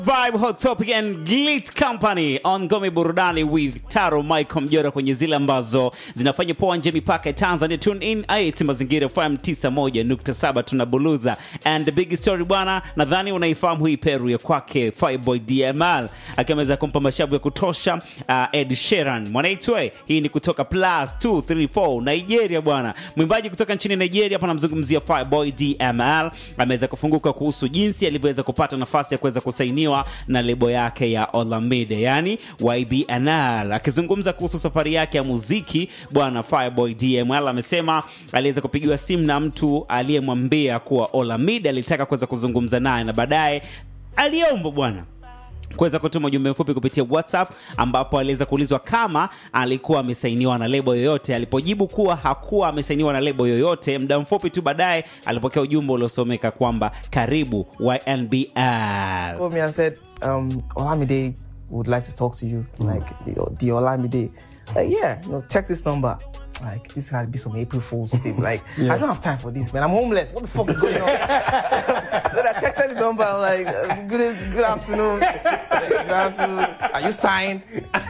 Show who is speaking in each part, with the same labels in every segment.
Speaker 1: Vibe Hot Topic and Glit Company on Ngome Burudani with Taro Michael Mjora kwenye zile ambazo zinafanya poa nje mipaka ya Tanzania. Tune in ait Mazingira FM 91.7 tunabuluza. And the big story bwana, nadhani unaifahamu hii peru ya kwake Fireboy DML akiameza kumpa mashavu ya kutosha uh, Ed Sheeran. Mwanaitwe, hii ni kutoka Plus 234 Nigeria bwana. Mwimbaji kutoka nchini Nigeria hapa namzungumzia Fireboy DML ameweza kufunguka kuhusu jinsi alivyoweza kupata nafasi ya kuweza kusainiwa na lebo yake ya Olamide yani YBNL. Akizungumza kuhusu safari yake ya muziki, bwana Fireboy DML amesema aliweza kupigiwa simu na mtu aliyemwambia kuwa Olamide alitaka kuweza kuzungumza naye na baadaye aliomba bwana kuweza kutuma ujumbe mfupi kupitia WhatsApp ambapo aliweza kuulizwa kama alikuwa amesainiwa na lebo yoyote. Alipojibu kuwa hakuwa amesainiwa na lebo yoyote, muda mfupi tu baadaye alipokea ujumbe uliosomeka kwamba karibu YNBL.
Speaker 2: called me and said, um, Olamide would like to talk to you. Like, the, the Olamide. Like, yeah, you know, text this number. Like, this has to be some April Fool's thing. Like, I don't have time for this, man. I'm homeless. What the fuck is going on? then I texted the number. I'm like, uh, good, good afternoon. Good afternoon. Are you signed?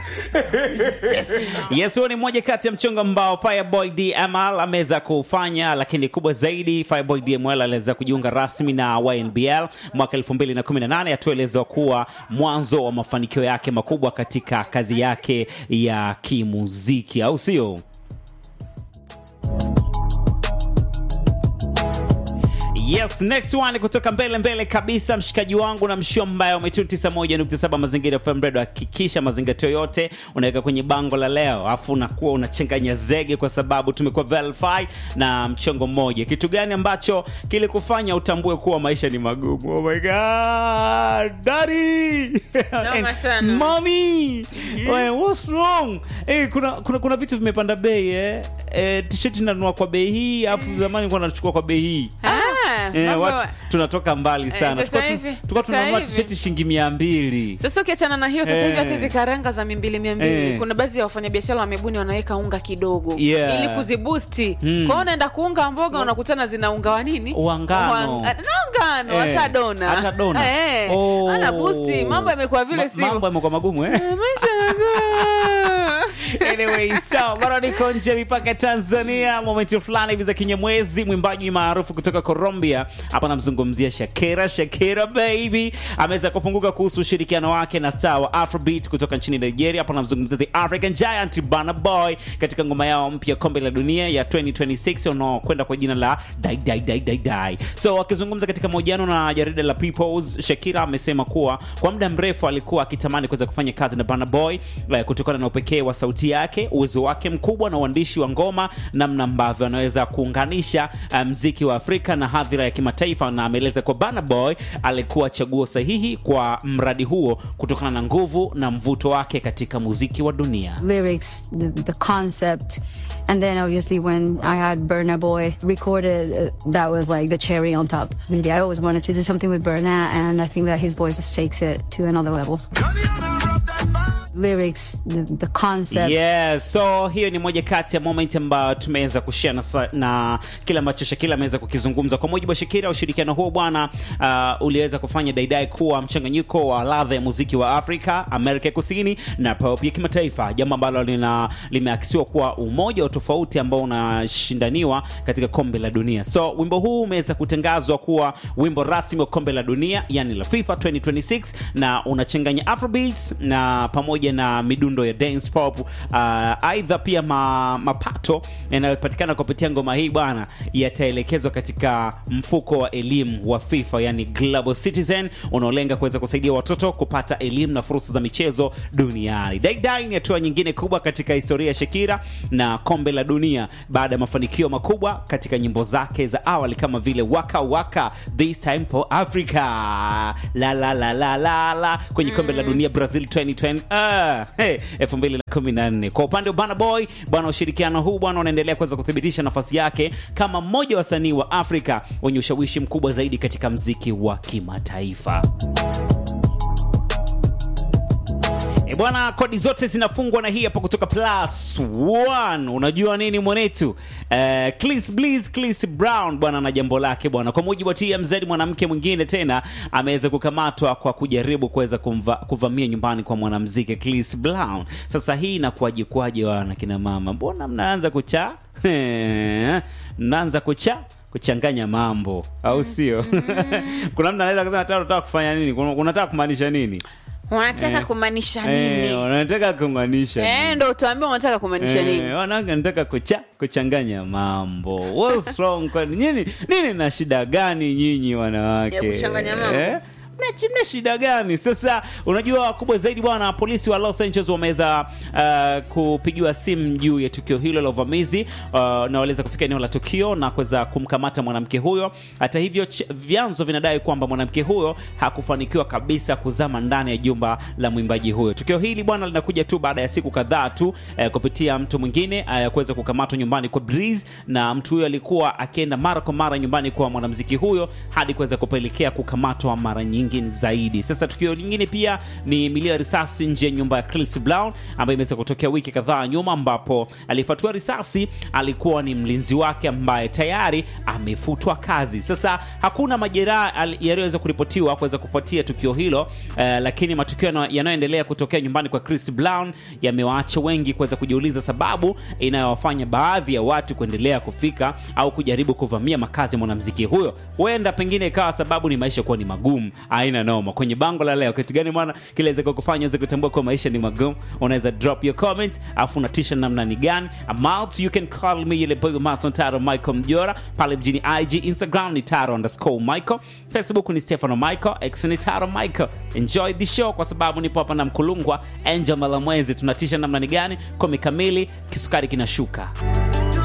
Speaker 1: Yes, huo ni mmoja kati ya mchongo ambao Fireboy DML ameweza kufanya, lakini kubwa zaidi, Fireboy DML aliweza kujiunga rasmi na YNBL mwaka 2018 atuelezwa kuwa mwanzo wa mafanikio yake makubwa katika kazi yake ya kimuziki, au sio? Yes, next one kutoka mbele mbele kabisa, mshikaji wangu na mshio mbaya umetuni 91.7 Mazingira FM Radio. Hakikisha mazingatio yote unaweka kwenye bango la leo, afu unakuwa unachanganya zege, kwa sababu tumekuwa verified na mchongo mmoja. Kitu gani ambacho kilikufanya utambue kuwa maisha ni magumu? Oh my god, daddy
Speaker 3: Noma sana.
Speaker 1: mommy, Well, what's wrong? Eh, kuna, kuna, kuna vitu vimepanda bei eh. Eh, t-shirt nanunua kwa bei hii, afu zamani kwa nachukua kwa bei hii
Speaker 3: Ah,
Speaker 1: Eh,
Speaker 3: mambo-
Speaker 1: watu tunatoka mbali sana.
Speaker 3: sasa
Speaker 1: Tulikuwa tu-
Speaker 3: hivi-
Speaker 1: tulikuwa
Speaker 3: sasa
Speaker 1: tunanunua
Speaker 3: hivi.
Speaker 1: tisheti shilingi mia mbili.
Speaker 3: Sasa ukiachana na hiyo sasa
Speaker 1: Eh.
Speaker 3: hivi hata hizi karanga za mimbili mia mbili
Speaker 1: Eh.
Speaker 3: kuna baadhi ya wafanyabiashara wamebuni wanaweka unga kidogo
Speaker 1: Yeah.
Speaker 3: ili kuzibusti
Speaker 1: Mm.
Speaker 3: kwao unaenda kuunga mboga unakutana zina unga wa nini
Speaker 1: Wa ngano.
Speaker 3: Wa- na ngano
Speaker 1: Eh.
Speaker 3: hata dona
Speaker 1: Hata dona.
Speaker 3: Eh.
Speaker 1: Oh.
Speaker 3: ana busti mambo yamekuwa vile
Speaker 1: Ma-
Speaker 3: sivyo
Speaker 1: Mambo yamekuwa magumu eh?
Speaker 3: maisha magumu.
Speaker 1: anyway, so bado niko nje ya mipaka ya Tanzania. Momenti fulani hivi za kinyamwezi, mwimbaji maarufu kutoka Colombia, hapa namzungumzia Shakira. Shakira baby ameweza kufunguka kuhusu ushirikiano wake na star wa Afrobeat kutoka nchini Nigeria. Hapa namzungumzia the African Giant Burna Boy katika ngoma yao mpya kombe la dunia ya 2026 unaokwenda kwa jina la Dai Dai Dai Dai Dai. So akizungumza katika mahojiano na jarida la Peoples, Shakira amesema kuwa kwa muda mrefu alikuwa akitamani kuweza kufanya kazi na Burna Boy eh, kutokana na upekee wa sauti yake, uwezo wake mkubwa na uandishi wa ngoma, namna ambavyo anaweza kuunganisha eh, mziki wa Afrika na hadhira ya kimataifa, na ameeleza kwa Burna Boy alikuwa chaguo sahihi kwa mradi huo kutokana na nguvu na mvuto wake katika muziki wa dunia.
Speaker 4: lyrics, the, the concept. And then obviously when I had Burna Boy recorded, uh, that was like the cherry on top. Really, I always wanted to do something with Burna, and I think that his voice just takes it to another level. Lyrics, the, the concept.
Speaker 1: Yes, so hiyo ni moja kati ya moment ambayo tumeweza kushare na, sa- na kile ambacho Shakira ameweza kukizungumza. Kwa mujibu wa Shakira, ushirikiano huo bwana, uh, uliweza kufanya Daidai kuwa mchanganyiko wa ladha ya muziki wa Afrika, Amerika ya Kusini na pop ya kimataifa, jambo ambalo lina limeakisiwa kuwa umoja wa tofauti ambao unashindaniwa katika kombe la dunia. So wimbo huu umeweza kutangazwa kuwa wimbo rasmi wa kombe la dunia, yani la FIFA 2026 na unachanganya Afrobeats na pamoja na midundo ya dance pop. Uh, aidha pia ma, mapato yanayopatikana kupitia ngoma hii bwana yataelekezwa katika mfuko wa elimu wa FIFA, yani Global Citizen unaolenga kuweza kusaidia watoto kupata elimu na fursa za michezo duniani. Daidai ni hatua nyingine kubwa katika historia ya Shakira na kombe la dunia baada ya mafanikio makubwa katika nyimbo zake za awali kama vile Waka Waka, This Time for Africa, la la la la la la kwenye kombe la dunia Brazil 2020 ah, hey, 2014. Kwa upande wa Burna Boy bwana, ushirikiano huu bwana unaendelea kuweza kuthibitisha nafasi yake kama mmoja wa wasanii wa Afrika wenye ushawishi mkubwa zaidi katika mziki wa kimataifa. E bwana, kodi zote zinafungwa na hii hapa kutoka plus one. Unajua nini mwanetu? Eh, Chris Bliss, Chris Brown bwana na jambo lake bwana. Kwa mujibu wa TMZ, mwanamke mwingine tena ameweza kukamatwa kwa kujaribu kuweza kumva- kuvamia nyumbani kwa mwanamuziki Chris Brown. Sasa hii inakuwaje kwaje wana kina mama? Mbona mnaanza kucha? mnaanza kucha kuchanganya mambo au sio? Kuna mtu anaweza kusema "Taro, unataka kufanya nini? Kuna- Unataka kumaanisha nini?
Speaker 3: wanataka
Speaker 1: Eh.
Speaker 3: kumaanisha
Speaker 1: Eh,
Speaker 3: nini
Speaker 1: wanataka kumaanisha
Speaker 3: eh,
Speaker 1: nini?
Speaker 3: ndo utaambia unataka kumaanisha
Speaker 1: Eh,
Speaker 3: nini
Speaker 1: wanawake nataka kucha kuchanganya mambo What's wrong kwani nyinyi nini na shida gani nyinyi wanawake
Speaker 3: Ya kuchanganya mambo?
Speaker 1: Eh? Mna- mna shida gani sasa unajua kubwa zaidi bwana polisi wa los angeles wameweza uh, kupigiwa simu juu ya tukio hilo la uvamizi uh, na waliweza kufika eneo la tukio na kuweza kumkamata mwanamke huyo hata hivyo ch- vyanzo vinadai kwamba mwanamke huyo hakufanikiwa kabisa kuzama ndani ya jumba la mwimbaji huyo tukio hili bwana linakuja tu baada ya siku kadhaa tu eh, kupitia mtu mwingine eh, kuweza kukamatwa nyumbani kwa Breeze na mtu huyo alikuwa akienda mara kwa mara nyumbani kwa mwanamuziki huyo hadi kuweza kupelekea kukamatwa mara nyingi zaidi. Sasa tukio lingine pia ni milio ya risasi nje ya nyumba ya Chris Brown ambayo imeweza kutokea wiki kadhaa nyuma, ambapo alifuatiwa risasi alikuwa ni mlinzi wake ambaye tayari amefutwa kazi. Sasa hakuna majeraha al- yaliyoweza kuripotiwa kuweza kufuatia tukio hilo eh, lakini matukio yana- yanayoendelea kutokea nyumbani kwa Chris Brown yamewaacha wengi kuweza kujiuliza sababu inayowafanya baadhi ya watu kuendelea kufika au kujaribu kuvamia makazi ya mwanamuziki huyo. Huenda pengine ikawa sababu ni maisha kuwa ni magumu, aina noma. Kwenye bango la leo, kitu gani mwana kilaweza kukufanya uweze kutambua kuwa maisha ni magumu? Unaweza drop your comment, afu unatisha namna ni gani? I'm out, you can call me ile boy master Taro Michael Mjora pale mjini IG, Instagram ni Taro underscore Michael, Facebook ni Stefano Michael, X ni Taro Michael. Enjoy the show kwa sababu nipo hapa na mkulungwa Angel Malamwezi, tunatisha namna ni gani? Komi kamili, kisukari kinashuka.